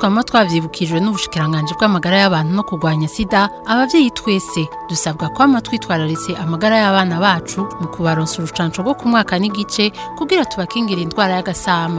twama twavyibukijwe n'ubushikiranganje bw'amagara y'abantu no kurwanya sida abavyeyi twese dusabwa kwama twitwararitse amagara y'abana bacu mu kubaronsa urucanco rwo ku mwaka n'igice kugira tubakingira indwara y'agasama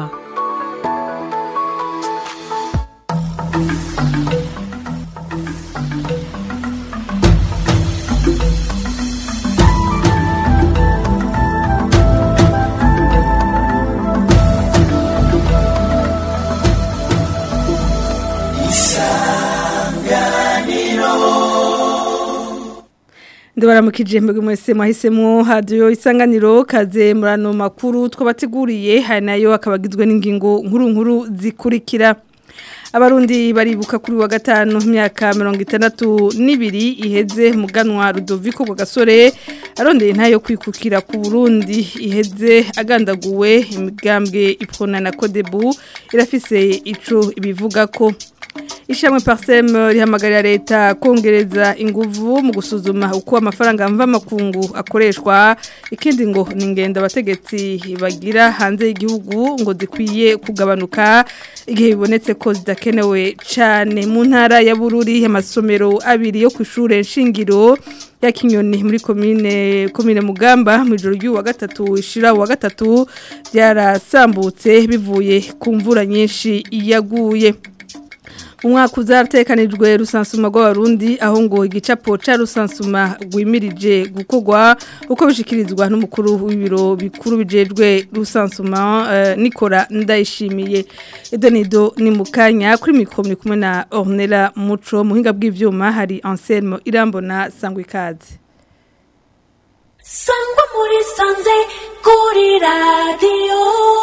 ndabaramukije mbega mwese mwahisemo hadiyo isanganiro kaze murano makuru twabateguriye hari nayo akabagizwe n'ingingo nkuru nkuru zikurikira abarundi baribuka kuri wa gatanu imyaka mirongo itandatu n'ibiri iheze muganwa rudoviko ku gasore arondeye ntayo kwikukira ku burundi iheze agandaguwe imigambwe ipfuna na kodebu irafise ico ibivuga ko Ishamwe Parsem rihamagarira leta kongereza inguvu mu gusuzuma uko amafaranga mva makungu akoreshwa ikindi ngo ningenda abategetsi bagira hanze y'igihugu ngo zikwiye kugabanuka igihe bibonetse ko zidakenewe cyane mu ntara ya Bururi amasomero abiri yo kwishure nshingiro ya Kinyoni muri commune commune Mugamba mu joro ry'uwa gatatu ishira wa gatatu byarasambutse bivuye ku mvura nyinshi yaguye umwaka uzatekanijwe rusansuma rw'abarundi aho ngo igicapo ca rusansuma rwimirije gukorwa uko bishikirizwa n'umukuru w'ibiro bikuru bijejwe rusansuma uh, Nikora ndayishimiye Edonido ni mukanya kuri mikro kumwe na Ornella Muco muhinga bw'ivyuma hari Anselmo Irambona Sangwikazi Sangwa muri sanze kuri radio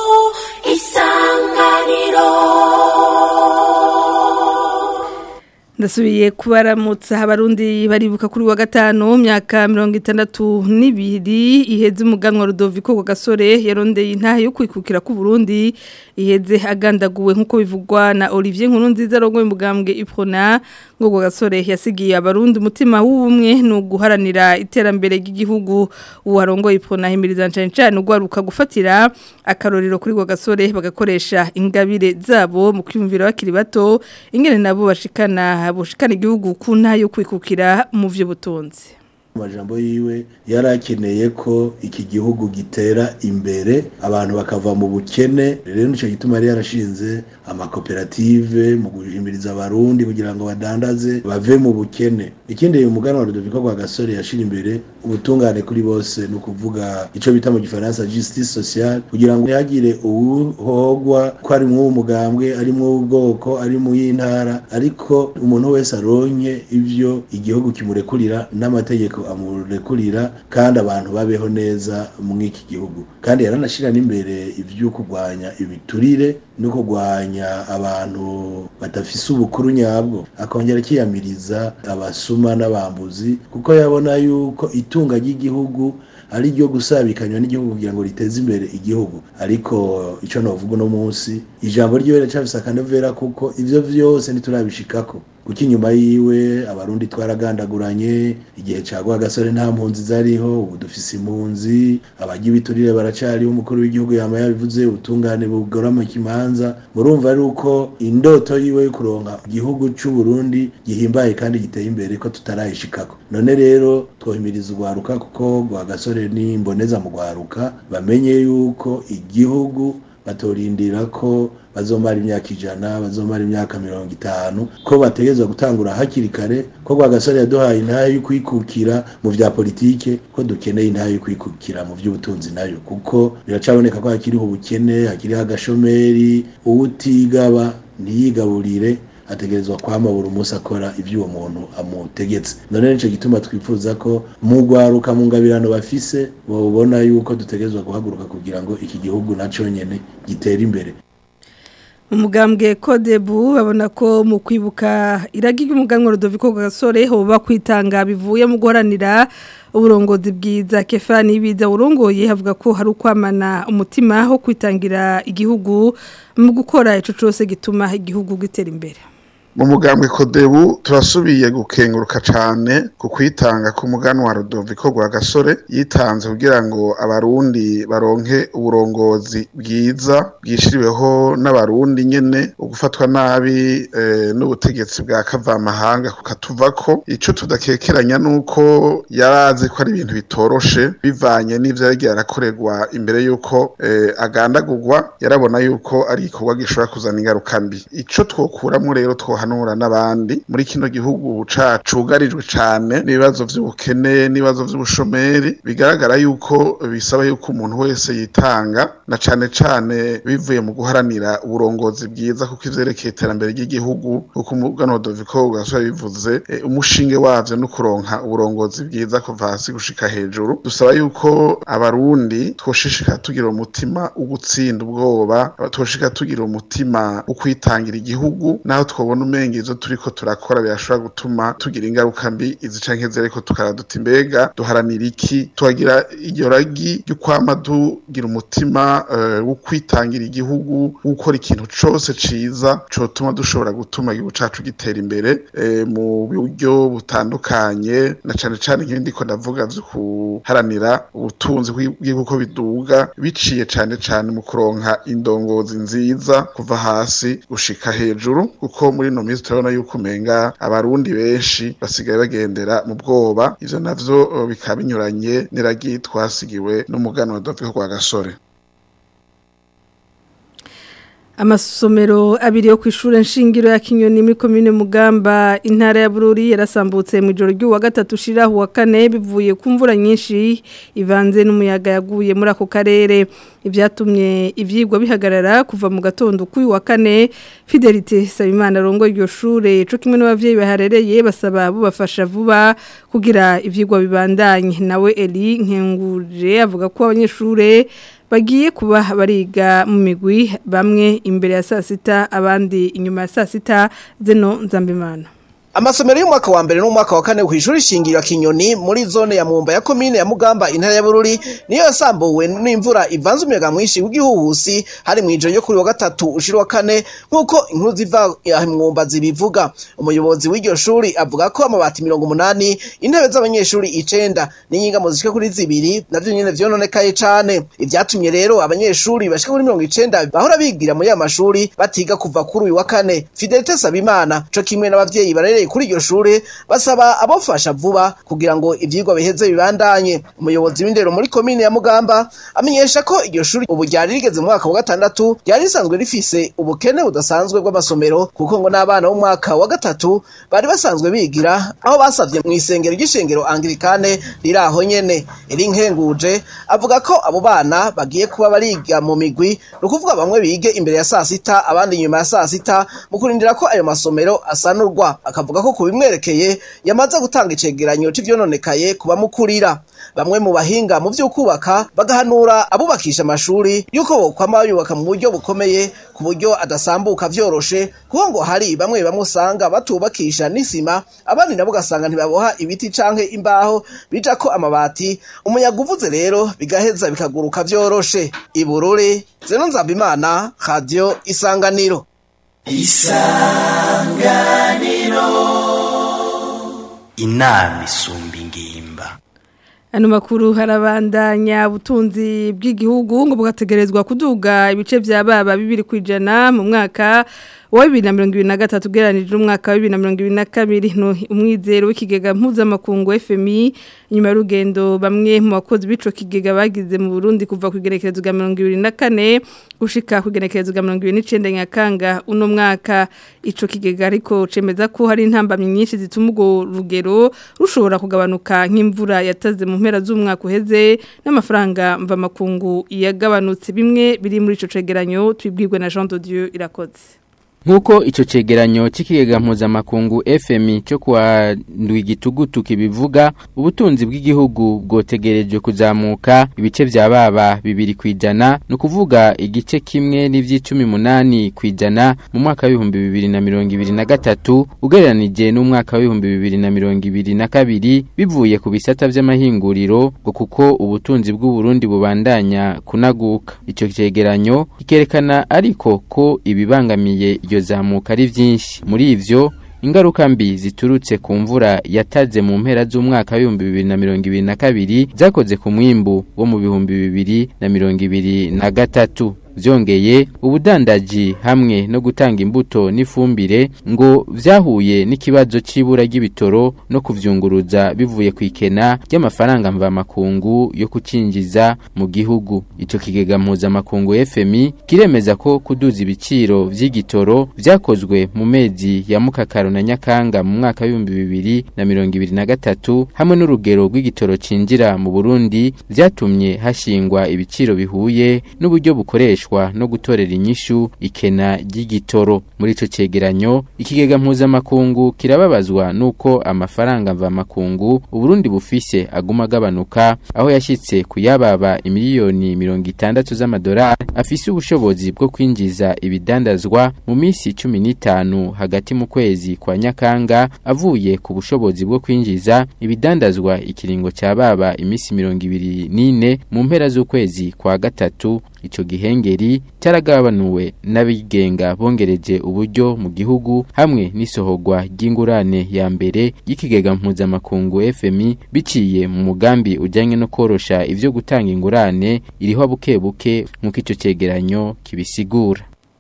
isanganiro ndasubiye kubaramutsa abarundi baribuka kuri wa gatanu myaka mirongo itandatu n'ibiri iheze umuganwa rudoviko ku gasore yarondeye intahe yo kwikukira ku Burundi iheze agandaguwe nk'uko bivugwa na Olivier Nkurunziza rongoye umugambwe Iprona ngo ku gasore yasigiye abarundi umutima w'ubumwe no guharanira iterambere ry'igihugu uwarongoye Iprona himiriza cyane cyane ugwaruka gufatira akarorero kuri ku gasore bagakoresha ingabire zabo mu kwiyumvira bakiri bato ingene nabo bashikana bushikana igihugu ku ntayo kwikukira mu by'ubutunzi amajambo yiwe yarakeneye ko iki gihugu gitera imbere abantu bakava mu bukene rero nicyo gituma yari yarashinze amakoperative mu guhimiriza abarundi kugira ngo badandaze bave mu bukene ikindi uyu mugana wa Rudoviko rwa gasore yashira imbere ubutungane kuri bose ni ukuvuga ico bita mu gifaransa justice sociale kugira ngo ntihagire uwuhogwa ko ari mw'uwo mugambwe ari mw'ubwoko ari mu y'intara ariko umuntu wese aronke ivyo igihugu kimurekurira n'amategeko amurekurira kandi abantu babeho neza mw'iki gihugu kandi yaranashira n'imbere ivyo kurwanya ibiturire no kurwanya abantu badafise ubukuru nyabwo akongera akiyamiriza abasuma n'abambuzi kuko yabona yuko itunga ry'igihugu ari ryo gusabikanywa n'igihugu kugira ngo riteze imbere igihugu ariko icyo navuga uno munsi ijambo ryiwe riracafise akanovera kuko ivyo vyose ntiturabishikako kuko inyuma yiwe abarundi twaragandaguranye igihe cagwa gasore nta mpunzi zariho ubu dufise impunzi abajya ibiturire baracariho umukuru w'igihugu yama yabivuze ubutungane bugora mu kimanza murumva ari uko indoto yiwe yo kuronka igihugu c'u Burundi gihimbaye kandi giteye imbere ko tutarayishikako none rero twohimiriza urwaruka kuko rwa gasore ni imboneza mu rwaruka bamenye yuko igihugu batorindira ko bazomara imyaka ijana bazomara imyaka mirongo itanu ko bategerezwa gutangura hakiri kare ko rwagasore yaduhaye intahe yo kwikukira mu vya politike ko dukeneye intahe yo kwikukira mu vy'ubutunzi nayo kuko biracaboneka ko hakiriho ubukene hakiriho agashomeri uwutigaba ntiyigaburire ategerezwa kwama buri munsi akora ibyo uwo muntu amutegetse none nico gituma twifuza ko mu rwaruka mu ngabirano bafise babona yuko dutegerezwa guhaguruka kugira ngo iki gihugu naco nyene gitere imbere umugambwe kodebu babona ko mu kwibuka iragi ry'umuganwa Rudoviko Gasore hoba kwitanga bivuye mu guharanira uburongozi bwiza Kefani biza urongoye havuga ko hari ukwamana umutima ho kwitangira igihugu mu gukora ico cose gituma igihugu gitera imbere mu mugambwe kodebu turasubiye gukenguruka cane ku kwitanga ku muganwa Rudoviko rwa gasore yitanze kugira ngo abarundi baronke uburongozi bwiza bwishiriweho n'abarundi nyene ugufatwa nabi eh, n'ubutegetsi bwa kavamahanga kukatuvako ico tudakekeranya nuko yarazi ko ari ibintu bitoroshe bivanye n'ivyo yagiye arakorerwa imbere yuko eh, agandagurwa yarabona yuko ari igikorwa gishobora kuzana ingaruka mbi ico twokuramwo rero twohanura n'abandi muri kino gihugu cacu cugarijwe cane n'ibibazo vy'ubukene n'ibibazo vy'ubushomeri bigaragara yuko bisaba yuko umuntu wese yitanga na cane cane bivuye mu guharanira uburongozi bwiza kuko ivyerekeye iterambere ry'igihugu kuko umugano Doviko ugasura bivuze eh, umushinge wavyo no kuronka uburongozi bwiza kuva hasi gushika hejuru dusaba yuko abarundi twoshishika tugira umutima ugutsinda ubwoba twoshika tugira umutima ukwitangira igihugu naho twobona umenga ivyo turiko turakora birashobora gutuma tugira ingaruka mbi izi canke zereko tukaraduta imbega duharanira iki tuhagira iryo ragi ryo kwama tugira umutima uh, wo kwitangira igihugu gukora ikintu cose ciza cotuma dushobora gutuma igihugu cacu gitera imbere eh, mu buryo butandukanye na cane cane nk'ibindi ko ndavuga vyo kuharanira ubutunzi bw'igihugu ko biduga biciye cane cane mu kuronka indongozi nziza kuva hasi gushika hejuru kuko muri no minsi turabona yuko umenga abarundi benshi basigaye bagendera mu bwoba ivyo navyo uh, bikaba binyuranye n'iragi twasigiwe n'umuganwa Doviko rwa gasore Amasomero abiri yo kw'ishure nshingiro ya Kinyoni muri commune Mugamba intara ya Bururi yarasambutse mu ijoro ry'uwa gatatu shira wa kane bivuye ku mvura nyinshi ivanze n'umuyaga yaguye muri ako karere ivyatumye ivyigwa bihagarara kuva mu gatondo k'uyu wa kane Fidelite Sabimana rongo iryo shure co kimwe n'abavyeyi baharereye basaba bubafasha vuba kugira ivyigwa bibandanye nawe Eli Nkenguje avuga ko abanyeshure bagiye kuba bariga mu migwi bamwe imbere ya saa sita abandi inyuma ya saa sita zeno nzambimana Amasomero y'umwaka wa mbere n'umwaka wa kane kw'ishuri shingiro Kinyoni muri zone ya Mumba ya komine ya Mugamba intara ya Bururi niyo yasambuwe n'imvura ivanze umuyaga mwinshi w'igihuhusi hari mu ijoro ryo kuri wa gatatu ushira wa kane nkuko inkuru ziva ya Mwumba zibivuga umuyobozi w'iryo shuri avuga ko amabati 180 intebe z'abanyeshuri icenda n'inyingamo zishika kuri zibiri navyo nyene vyononekaye cane ivyatumye rero abanyeshuri bashika kuri 90 bahora bigira muri ya mashuri batiga kuva kuri uyu wa kane Fidelite Sabimana co kimwe n'abavyeyi barere kuri iryo shure basaba abofasha vuba kugira ngo ivyigwa biheze bibandanye umuyobozi w'indero muri komine ya Mugamba amenyesha ko iryo shuri ubu ryari rigeze mu mwaka wa gatandatu ryari risanzwe rifise ubukene budasanzwe bw'amasomero kuko ngo n'abana b'umwaka wa gatatu bari basanzwe bigira aho basavye mu isengero ry'ishengero Anglikane riri aho nyene iri nkenguje avuga ko abo bana bagiye kuba bariga mu migwi ni ukuvuga bamwe bige imbere ya saa sita abandi inyuma ya saa sita mu kurindira ko ayo masomero asanurwa akavuga ko kubimwerekeye yamaze gutanga icegeranyo c'ivyononekaye kuba mukurira bamwe mu bahinga mu vyo kubaka bagahanura abubakisha amashuri yuko bokwama yubaka mu buryo bukomeye ku buryo adasambuka vyoroshe kuko ngo hari bamwe bamwe usanga batubakisha n'isima abandi nabo ugasanga ntibaboha ibiti canke imbaho bijako amabati umuyaga uvuze rero bigaheza bikaguruka vyoroshe ibururi zeno nzambimana radio isanganiro inama isumba ingimba Ano makuru harabandanya butunzi bw'igihugu ngo bugategerezwa kuduga ibice vya baba bibiri kwijana mu mwaka wa 2023 geranije umwaka wa 2022 no umwizero w'ikigega mpuzamakungu FMI nyuma y'urugendo bamwe mu bakozi bico kigega bagize mu Burundi kuva ku igerekerezo rya 2024 gushika ku igerekerezo rya 2029 nyakanga uno mwaka ico kigega ariko cemeza ko hari intambamye nyinshi zituma urwo rugero rushobora kugabanuka nk'imvura yataze mu mpera z'umwaka uheze n'amafaranga mva makungu yagabanutse bimwe biri muri ico cegeranyo twibwirwe na Jean de Dieu irakoze Nkuko ico cegeranyo c'ikigega mpuzamakungu FMI cyo kwa ndwigitugutu kibivuga ubutunzi bw'igihugu bwotegerejwe kuzamuka ibice vya baba bibiri kwijana no kuvuga igice kimwe n'ivy'icumi munani kwijana mu mwaka w'ibihumbi bibiri na mirongo ibiri na gatatu ugereranije n'umwaka w'ibihumbi bibiri na mirongo ibiri na kabiri bivuye ku bisata vy'amahinguriro ngo kuko ubutunzi bw'uburundi bubandanya kunaguka ico cegeranyo kikerekana ariko ko ibibangamiye iryo iryo zamuka ari byinshi muri ivyo ingaruka mbi ziturutse ku mvura yataze mu mpera z'umwaka w'ibihumbi bibiri na mirongo ibiri na kabiri zakoze ku mwimbu wo mu bihumbi bibiri na mirongo ibiri na gatatu byongeye ubudandaji hamwe no gutanga imbuto n'ifumbire ngo vyahuye n'ikibazo c'ibura ry'ibitoro no kuvyunguruza bivuye ku ikena ry'amafaranga mvamakungu yo kucinjiza mu gihugu ico kigega mpuzamakungu FMI kiremeza ko kuduza ibiciro vy'igitoro vyakozwe mu mezi ya mukakaro na nyakanga mu mwaka w'ibihumbi bibiri na mirongo ibiri na gatatu hamwe n'urugero rw'igitoro cinjira mu Burundi vyatumye hashingwa ibiciro bihuye n'uburyo bukoreshwa no gutorera inyishu ikena ry'igitoro muri ico cegeranyo ikigega mpuzamakungu kirababazwa nuko amafaranga mvamakungu Uburundi bufise aguma agabanuka aho yashitse kuyababa imiliyoni mirongo itandatu z'amadolari afise ubushobozi bwo kwinjiza ibidandazwa mu minsi cumi n'itanu hagati mu kwezi kwa nyakanga avuye ku bushobozi bwo kwinjiza ibidandazwa ikiringo ca baba imisi mirongo ibiri n'ine mu mpera z'ukwezi kwa gatatu ico gihengeri cyaragabanuwe n'abigenga bongereje uburyo mu gihugu hamwe n'isohorwa ry'ingurane ya mbere y'ikigega mpuzamakungu FMI biciye mu mugambi ujyanye no korosha ivyo gutanga ingurane iriho buke buke nk'uko ico cegeranyo kibisigura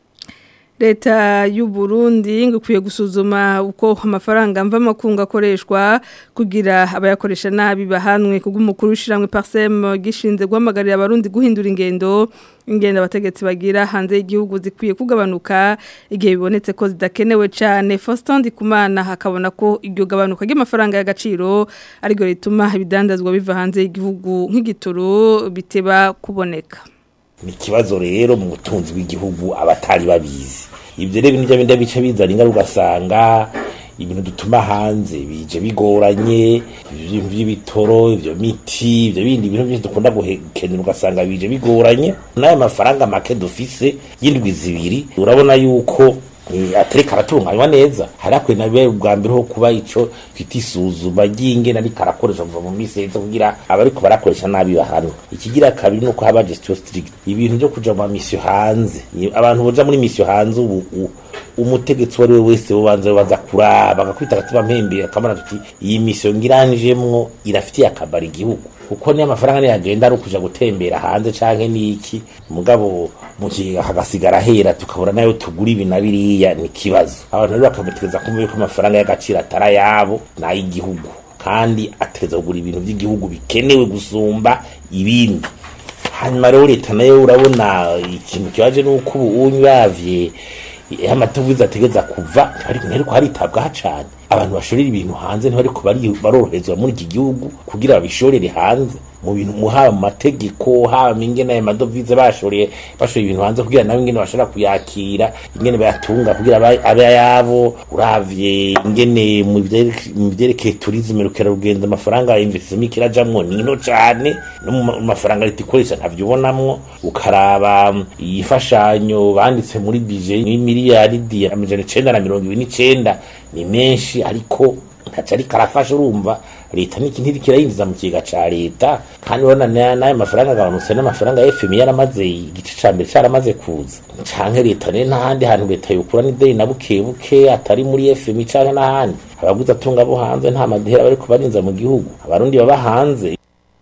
leta y'u Burundi ngo ikwiye gusuzuma uko amafaranga mva makungu akoreshwa kugira abayakoresha nabi bahanwe kubw'umukuru w'ishiramwe Parsem gishinze guhamagarira abarundi guhindura ingendo ingendo abategetsi bagira hanze y'igihugu zikwiye kugabanuka igihe bibonetse ko zidakenewe cyane Faustin Ndikumana hakabona ko iryo gabanuka ry'amafaranga y'agaciro ariko rituma ibidandazwa biva hanze y'igihugu nk'igitoro biteba kuboneka ni ikibazo rero mu butunzi bw'igihugu abatari babizi ibyo rero ibintu by'abindi bice bizana ingaruka ugasanga ibintu dutuma hanze bije bigoranye ibintu by'ibitoro ibyo miti ibyo bindi bintu byose dukunda gukenera ugasanga bije bigoranye n'ayo mafaranga make dufise y'indwi zibiri urabona yuko atereka aratunganywa neza harakwiye na bibe ubwa mbere ho kuba ico twita isuzuma ry'ingene ariko arakoresha kuva mu minsi yahise kugira abariko barakoresha nabi bahanwe ikigira kabiri nuko haba gestion strict ibintu byo kuja mu misiyo hanze abantu boja muri misiyo hanze ubu umutegetsi uwo ari we wese ubanza baza kuraba agakwita agatima mpembe akamara tuti iyi misiyo ngiranjemwo irafitiye akamaro igihugu kuko niyo amafaranga niyo agenda ari ukuja gutembera hanze canke niki mugabo mu gihe hagasigara hera tukabura nayo tugura ibi na biriya ni ikibazo abantu rero bakamutegeza kumva yuko amafaranga y'agaciro atari ayabo ni ay'igihugu kandi ategeza kugura ibintu by'igihugu bikenewe gusumba ibindi hanyuma rero leta nayo urabona ikintu kibaje nuko ubu unyavye amatovize ategeza kuva ntihariko haritabwaho cane abantu bashorera ibintu hanze ntibariko baroroherezwa muri iki gihugu kugira babishorere hanze mu bintu mu haba mu mategeko haba ingene ayo madovize bashoreye bashoreye ibintu hanze kugira nabo ingene bashobora kuyakira ingene bayatunga kugira abe ayabo uravye ingene mu vyerekeye turizme rukerarugendo amafaranga investisement kirajamwo nino cane no mu mafaranga leta ikoresha ntavyo ubonamwo ukaraba ifashanyo banditse muri bije y'imiliyaridi amajana icenda na mirongo ibiri n'icenda ni menshi ariko ntaco ariko arafasha urumva leta niki ntiriko irayinjiza mu kigega ca leta kandi urabona n'ayo mafaranga agabanutse n'amafaranga ya fmi yaramaze igice ca mbere caramaze kuza canke leta rero n'ahandi hantu leta yokura n'ideni na buke buke atari muri fmi canke n'ahandi abaguzi atunga bo hanze nta madehera bariko barinza mu gihugu abarundi baba hanze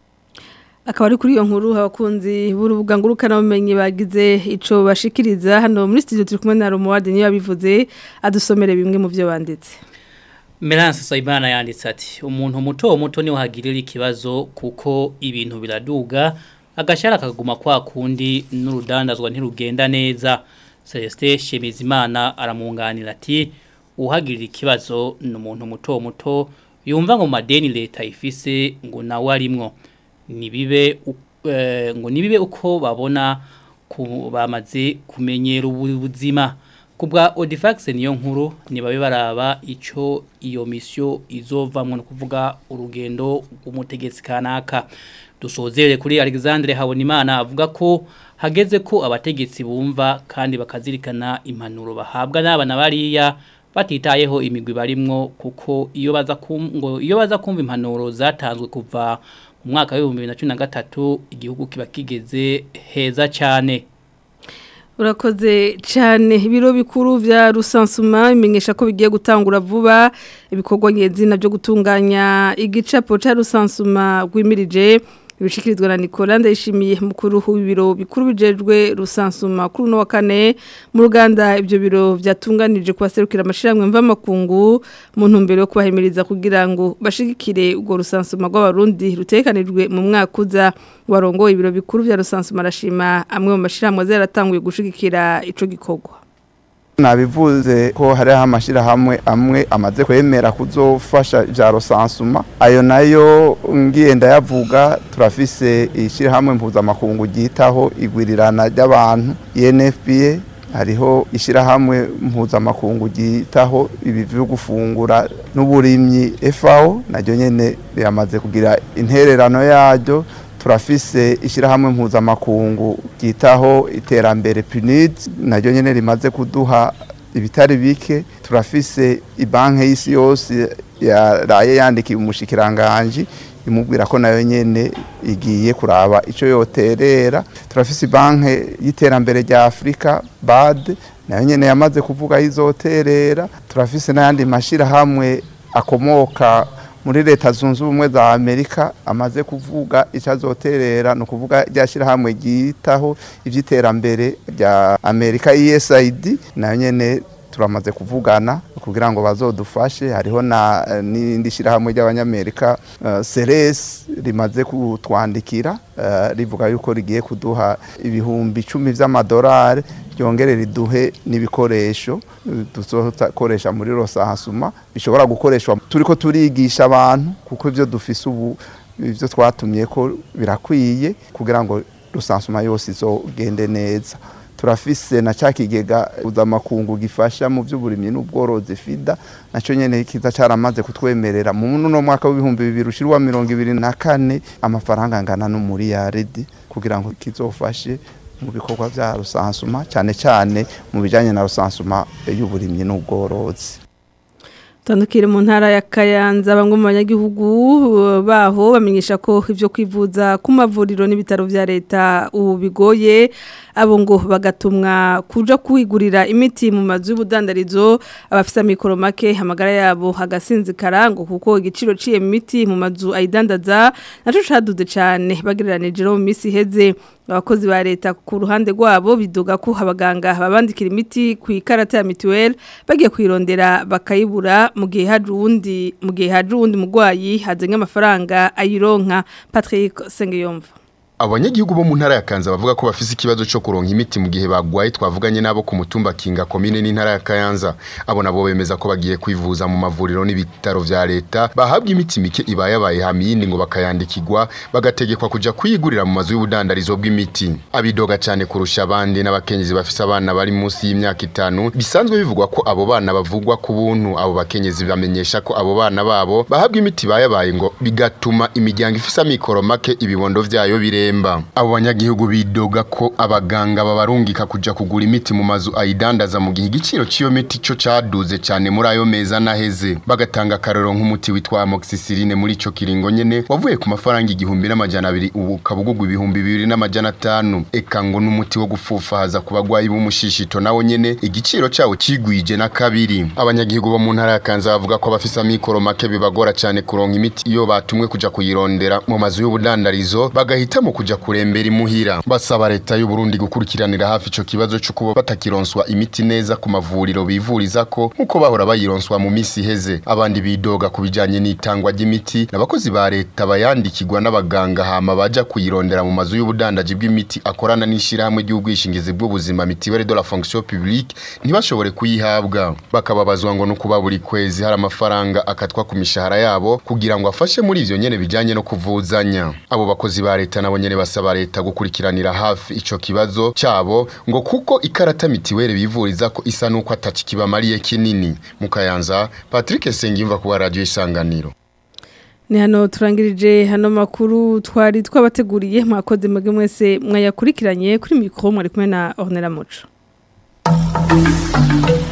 akaba ari kuri iyo nkuru abakunzi b'urubuga ngurukanabumenyi bagize ico bashikiriza hano muri studio turi kumwe na Romuald niyo yabivuze adusomere bimwe mu byo banditse Meranse Saibana yanditse ati umuntu muto muto niwe hagirira ikibazo kuko ibintu biraduga agashara kaguma kwa kundi n'urudandazwa ntirugenda neza Celestin Shemizimana aramunganira ati uhagirira ikibazo ni umuntu muto muto yumva ngo madeni leta ifise ngo nawe arimwo nibibe uh, ngo nibibe uko babona bamaze kumenyera ubuzima kubwa Odifax niyo nkuru nibabe baraba ico iyo mission izovamwe no kuvuga urugendo rw'umutegetsi kanaka dusozere kuri Alexandre Habonimana avuga ko hageze ko abategetsi bumva kandi bakazirikana impanuro bahabwa n'abana bariya batitayeho imigwi barimwo kuko iyo baza ngo iyo baza kumva impanuro zatanzwe kuva mu mwaka wa 2013 igihugu kiba kigeze heza cyane urakoze cyane ibiro bikuru vya rusansuma bimenyesha ko bigiye gutangura vuba ibikorwa nyezina byo gutunganya igicapo ca rusansuma rwimirije ibishikirizwa na Nicolas ndayishimiye mukuru w'ibiro bikuru bijejwe rusansuma kuri no wa kane mu ruganda ibyo biro byatunganije kubaserukira amashiramwe mva makungu mu ntumbero yo kubahimiriza kugira ngo bashigikire ubwo rusansuma rw'abarundi rutekanijwe mu mwaka uza warongo ibiro bikuru vya rusansuma arashima amwe mu mashiramwe zaratanguye gushigikira ico gikorwa nabivuze ko hariho amashyirahamwe amwe amaze kwemera kuzofasha ibya rusansuma ayo nayo ngiye ndayavuga turafise ishyirahamwe mpuzamakungu ryitaho igwirirana ry'abantu INFPA hariho ishyirahamwe mpuzamakungu ryitaho ibi byo gufungura n'uburimyi FAO naryo nyene riramaze kugira intererano yaryo turafise ishyirahamwe mpuzamakungu ryitaho iterambere PNUD naryo nyene rimaze kuduha ibitari bike turafise ibanki y'isi yose yaraye yandikiye umushikiranganje imubwira ko nayo nyene igiye kuraba ico yoterera turafise banki y'iterambere rya Afrika BAD nayo nyene yamaze kuvuga izoterera turafise n'ayandi mashirahamwe akomoka muri leta zunze ubumwe za amerika amaze kuvuga icyo azoterera ni ukuvuga ryashyirahamwe ryitaho iby'iterambere rya amerika esaid nayo nyine turamaze kuvugana kugira ngo bazodufashe hariho n'indi shyirahamwe ry'abanyamerika seresi rimaze kutwandikira rivuga yuko rigiye kuduha ibihumbi icumi by'amadolari ryongere riduhe n'ibikoresho dukoresha muri rosahasuma bishobora gukoreshwa turi ko turigisha abantu kuko ibyo dufise ubu ibyo twatumye ko birakwiye kugira ngo rusansuma yose izogende neza turafise na cya kigega mpuzamakungu gifasha mu by'uburimyi n'ubworozi fida nacyo nyine kiza cyaramaze kutwemerera mu no mwaka w'ibihumbi bibiri ushyirwa mirongo ibiri na kane amafaranga angana n'umuriyaridi kugira ngo kizofashe mu bikorwa bya rusansuma cyane cyane mu bijyanye na rusansuma y'uburimyi n'ubworozi tandukire mu ntara ya Kayanza bamwe mu banyagihugu baho bamenyesha ko ibyo kwivuza ku mavuriro n'ibitaro vya leta ubu bigoye abo ngo bagatumwa kuja kwigurira imiti mu mazu y'ubudandarizo abafite amikoro make amagara yabo hagasinzikara ngo kuko igiciro ciye imiti mu mazu ayidandaza naco caduze cane bagereranije no mu misi iheze abakozi ba leta ku ruhande rwabo biduga ko abaganga babandikira imiti ku ikarata ya mituweli bagiye kwirondera bakayibura mu gihe haje uwundi mu gihe haje uwundi murwayi hazenga amafaranga ayironka Patrick Sengiyomva abanyagihugu bo mu ntara ya Kanza bavuga ko bafise ikibazo cyo kuronka imiti mu gihe bagwaye twavuganye nabo ku mutumba Kinga komine n'intara ya Kayanza abo nabo bemeza ko bagiye kwivuza mu mavuriro n'ibitaro vya leta bahabwa imiti mike ibayabaye hamiyindi ngo bakayandikirwa bagategekwa kuja kuyigurira mu mazu y'ubudandarizo bw'imiti abidoga cyane kurusha abandi n'abakenyezi bafise abana bari munsi y'imyaka itanu bisanzwe bivugwa ko abo bana bavugwa ku buntu abo bakenyezi bamenyesha ko abo bana babo bahabwa imiti bayabaye ngo bigatuma imiryango ifise amikoro make ibibondo vyayo bire Pemba abo banyagihugu bidoga ko abaganga babarungika kuja kugura imiti mu mazu ayidandaza mu gihe igiciro ciyo miti cyo caduze cyane muri ayo meza naheze bagatanga karoro nk'umuti witwa amoxicilline muri ico kiringo nyene wavuye ku mafaranga igihumbi n'amajana abiri ubu kabugugwa ibihumbi bibiri n'amajana atanu eka ngo n'umuti wo gufufahaza ku bagwayi b'umushishito nawo nyene igiciro cawo cigwije na kabiri abanyagihugu bo mu ntara ya Kanza bavuga ko abafise amikoro make bibagora cyane kuronka imiti iyo batumwe kuja kuyirondera mu mazu y'ubudandarizo bagahitamo kuja kurembera imuhira basaba leta y'u Burundi gukurikiranira hafi ico kibazo cyo kuba batakironswa imiti neza ku mavuriro bivuriza ko nkuko bahora bayironswa mu misi iheze abandi bidoga kubijanye n'itangwa ry'imiti n'abakozi ba leta bayandikirwa n'abaganga hama baja kuyirondera mu mazu y'ubudandaji bw'imiti akorana n'ishirahamwe ry'ubwishingizi bw'ubuzima mitiwere de la fonction publique ntibashobore kuyihabwa bakababazwa ngo nukuba buri kwezi hari amafaranga akatwa ku mishahara yabo kugira ngo afashe muri ivyo nyene bijanye no kuvuzanya abo bakozi ba leta nabo nyene basaba leta gukurikiranira hafi ico kibazo cyabo ngo kuko ikarata mitiwere bivuriza ko isa nuko ataci kibamariye kinini mukayanza Patrick Sengimva ku radio isanganiro ni hano turangirije hano makuru twari twabateguriye mwakoze mwebwe mwese mwayakurikiranye kuri mikoro mwari kumwe na Ornella Muco